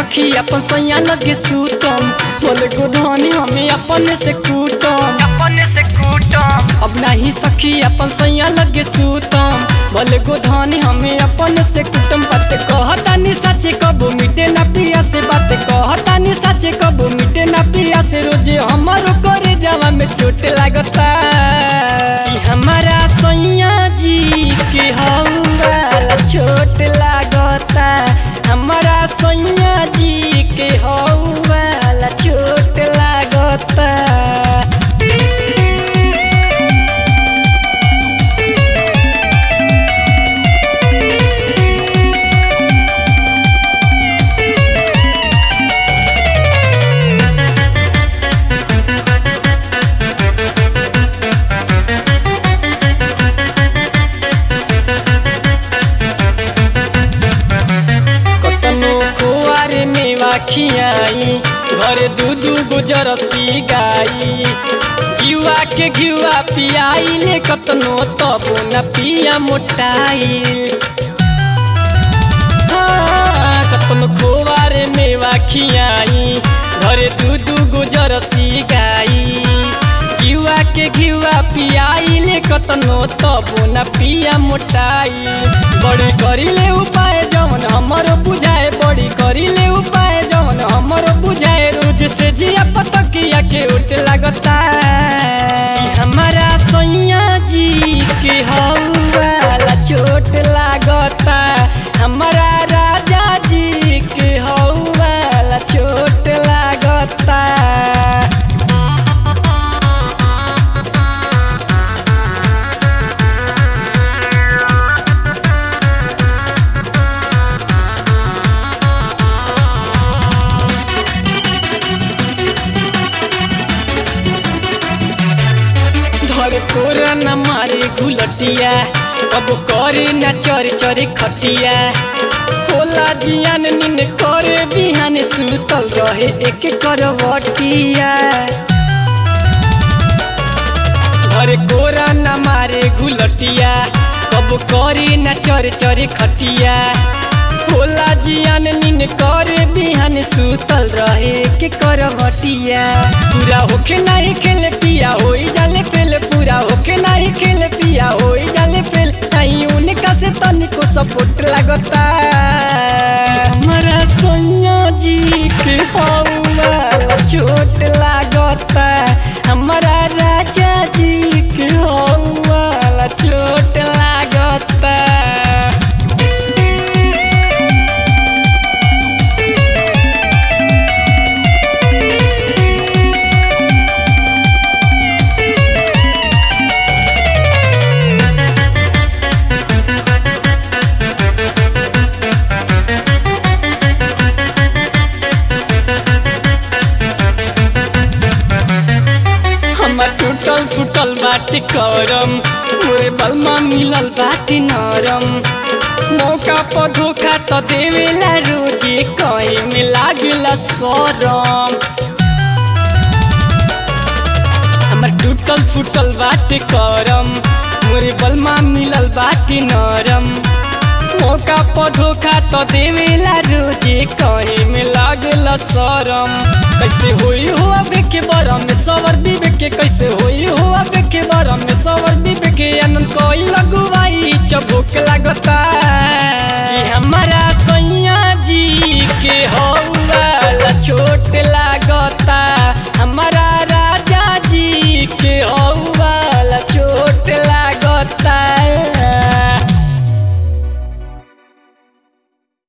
सखी अपन सैया लगे सूतम बोले गोधानी हमें अपने से कूटम अपने से कूटम अब नहीं सखी अपन सैया लगे सूतम बोले गोधानी हमें अपने से कुटम बात कहतानी सच कबो मिटे ना पिया से बात कहतानी सच कबो मिटे ना पिया से रोजे हमारो करे जावा में चोट लागता कि हमारा सैया जी के हौला छोट लागता हमारा सैया जी के हौला छोट लागता कतनो कुआरे मेवा खियाई घर दू दू गुजर सी गाई जीवा के घिवा पियाई ले कतनो तबो न पिया मोटाई हाँ, कतनो कुआरे मेवा खियाई घर दू दू गुजर सी गाई जीवा के घिवा पियाई ले कतनो तबो न पिया मोटाई बड़ी करिले उपाय जवन हमरो बुझाए बड़ी करिले उपाय जवन हमरो बुझाए रोज से जिया पतकिया के उठ लगता कि हमारा सैया जी के हौला चोट लागता हमारा राजा जी के हौला चोट लागता धर कोरा न मारे घुलटिया अब करे न चर चर खटिया होला जियान निन करे बिहान सुतल रहे एक करवटिया धर कोरा न मारे घुलटिया कब करे न चर चर खटिया होला जियान निन करे बिहान सुतल रहे के करवटिया पूरा होके नहीं खेले पिया होई जाले फेल पूरा होके नहीं खेले पिया होई जाले फेल नहीं उनका से तनिको सपोर्ट लगता हमारा सोनिया जी के हौला चोट लागता हमारा राजा जी के हौला चोट लागता हमर टूटल फूटल बाटी करम मोरे बलमा मिलल बाटी नरम मौका पर धोखा तो देवेला रोजे कहीं में लागला सरम हमर टूटल फूटल बाटी करम मोरे बलमा मिलल बाटी नरम मौका पर धोखा तो देवेला रोजे कहीं में लागला सरम कैसे होई हो अबे के बरम में सवर बीबे के कैसे होई हो अबे के बरम में सवर बीबे के आनंद कोई लगुवाई चबुक लगता कि हमारा सैया जी के हो